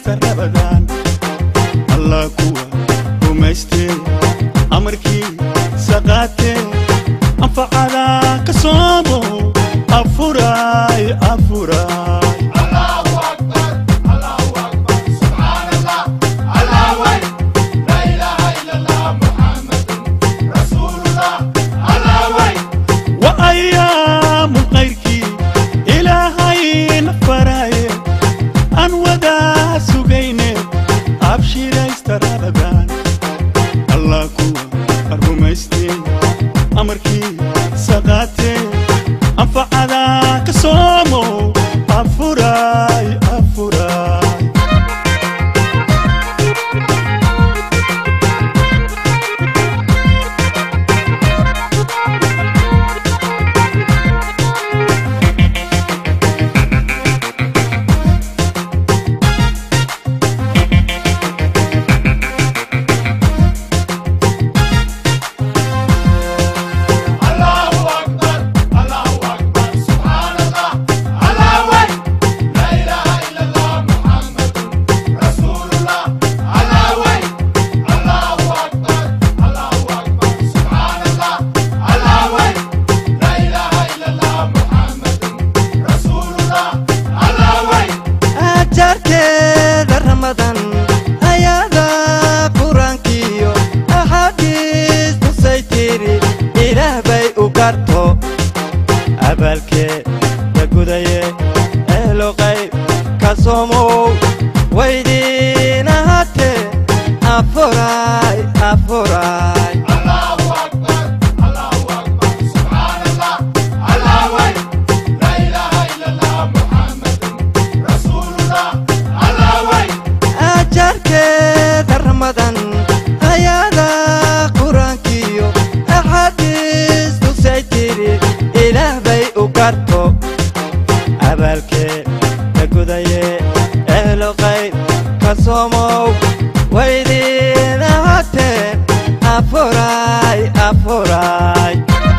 ashiraysta rabadaan allah kuwa rumaystee amarkii saqaatee anfacada ka soomo afuraay afuraay وأيام غيركي إلهي نفراي أن ودا سجيني أبشر استرابان الله كوا الرميستي أمركي سقاتي أنفع ذاك صومو أفراي أفراي ajarkeeda ramadan ayada qur-aankiyo axaadiis tusay tiri ilaah bay u garto abaalkeeda gudaye ehlo qayb ka soomow waydiin ahaatee afuray afuray ajarkeeda ramadan ayada qur-aankiyo axaadiis tusay tiri ilaah bay u garto abaalkeeda gudaye ehlo qayb ka soomow waydiin ahaatee afuray afuray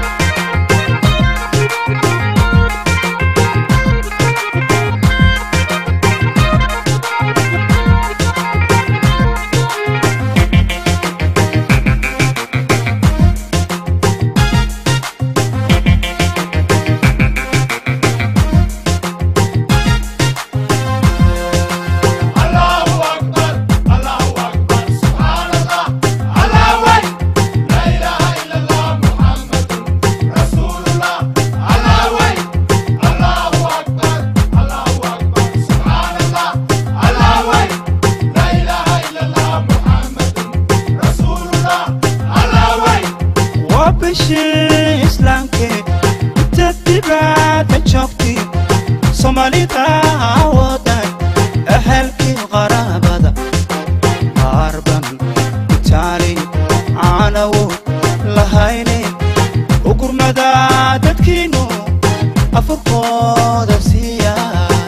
waa bishii islaamkee inta dibadda joogtay soomaalida awoodan ehelkii qaraabada qaarban itaali caanawo lahayne ugurmada dadkiinu afurkooda siiya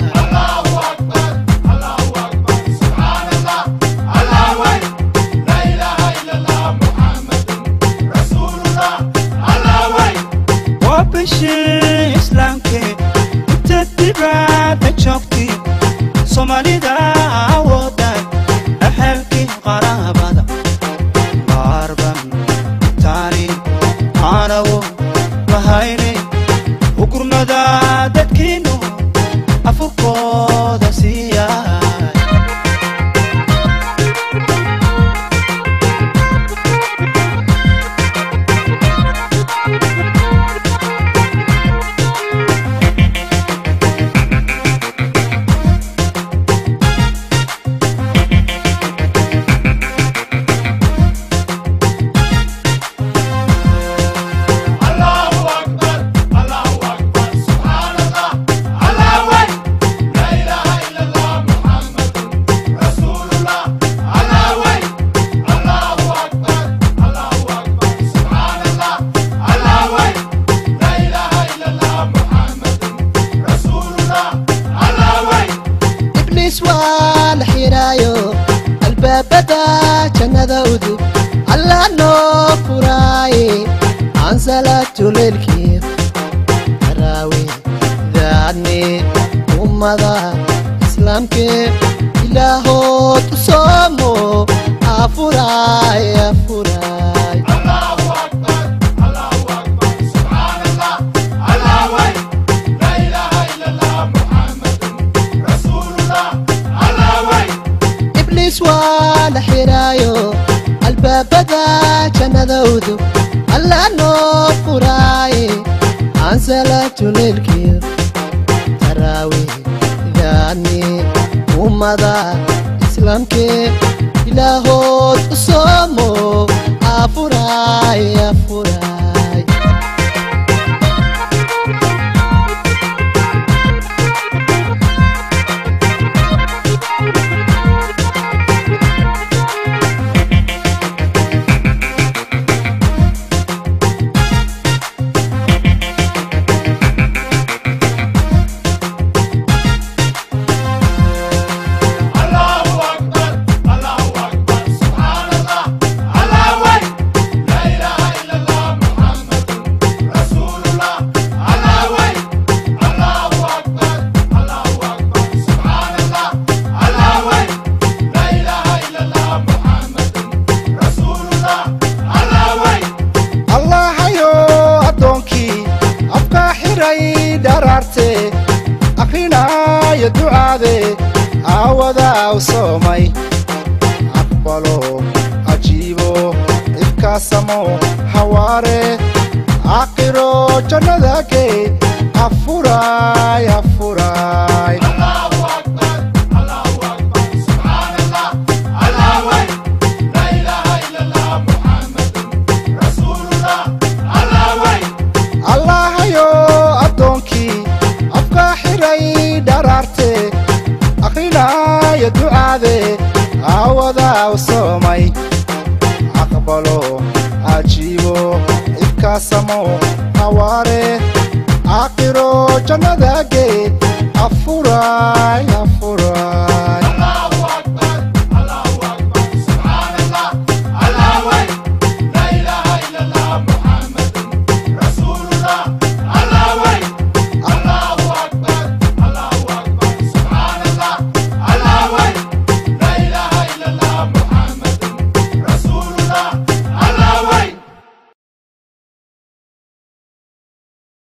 waa bishii islaamkee inta dibadda joogtay soomaalida awoodan ehelkii qaraabada qaarban taani caanawo lahayne ugurmada dadkiinu afurkooda siiya ibliis waa la xiraayo albaabada jannada udub allah noo furaaye aan salaatu leylkii taraawi daadni ummada islaamkee ilaahood u soomo afuraay afuraay ibliis waa la xiraayo albaabada jannadawdu alla noo furaaye aan salaatu leylkiyo taraawiidaani ummada islaamkee ilaahood u soomo afuraay afuraay allahayo addoonkii afkaa xiray dharaarte akrinaayo ducaade aawadaa u soomay aqbalo ajiibo ifkaasamo hawaare aakhiro jannada gee afuraay afuraay allahayo addoonkii afkaa xiray dharaarte akrinaayo ducaade aawadaa u soomay aqbalo ajiibo ifkaasamo hawaare aakhiro jannada gee afuraay afuraay